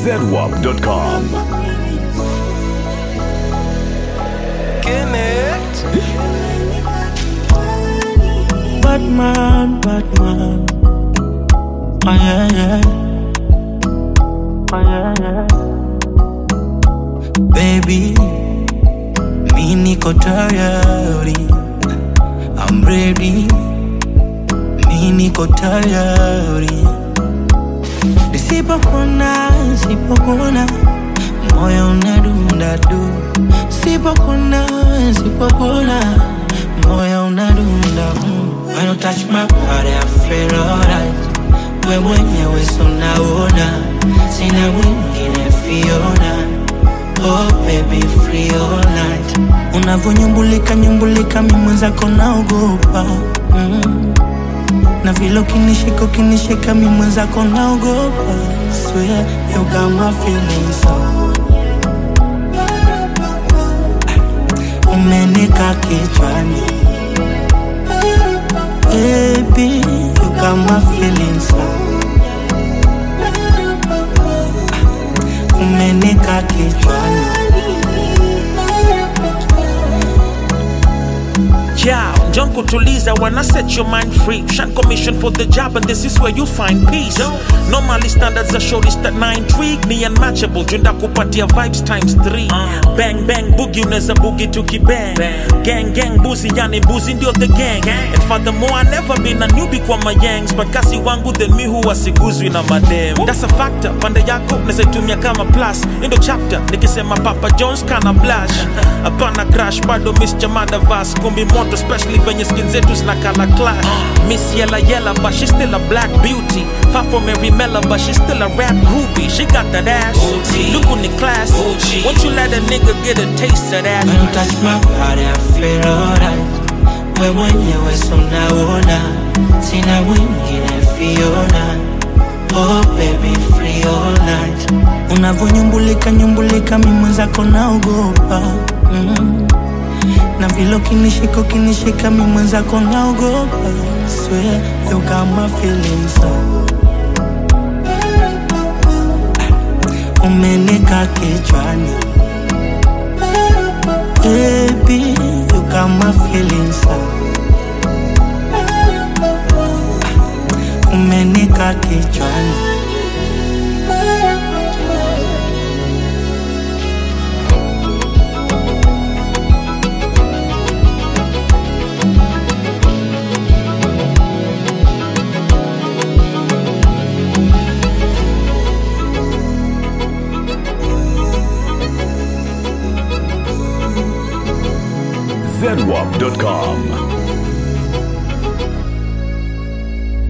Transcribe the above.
zedwap.com. Batman, Batman. Oh yeah, yeah. Oh yeah, yeah. Baby, mi niko tayari. I'm ready. Mi niko tayari. Nisipokuna, nisipokuna, moyo unadunda du. Sipokuna, sipokuna, moyo unadunda mm. When you touch my body, I feel alright. We mwenyewe so naona, sina mwingine Fiona. Oh baby, free all night. Unavonyumbulika nyumbulika, mi mwenzako naogopa mm. Na vile ukinishika ukinishika, mi mwenzako naogopa. Swear you got my feelings so umenika kichwani Baby, you got my feelings so umenika kichwani Yeah, John kutuliza wanna set your mind free. Shan commission for the job, and this is where you find peace. Normally standards are short, that na intrigue me unmatchable. Junda kupatia vibes times three. Bang bang boogie, unaweza boogie tukibang. Gang gang boozy, yani boozy ndio the gang. And furthermore, I never been a newbie kwa my yangs, but kasi wangu then mi huwa siguzwi na madem. That's a factor, pande yako naweza itumia kama plus. Indo chapter, nikisema Papa Jones kana blush. Hapana crash, bado miss Jamada Vas, kumbi moto especially venye skin zetu zinakala clash. Miss Yella Yella, but she still a black beauty. Far from every Mela, but she still a rap groupie. She got that ass. Look on the class. Won't you let a nigga get a taste of that? When you touch my body, I feel alright. We mwenyewe so naona, sina mwingine Fiona. Oh baby, free all night. Unavonyumbulika nyumbulika, mi mwenzako naogopa mm. Na vile ukinishika ukinishika, mi mwenzako naogopa. Swear you got my feelings so umenika kichwani Baby, you got my feelings so umenika kichwani zedwap.com.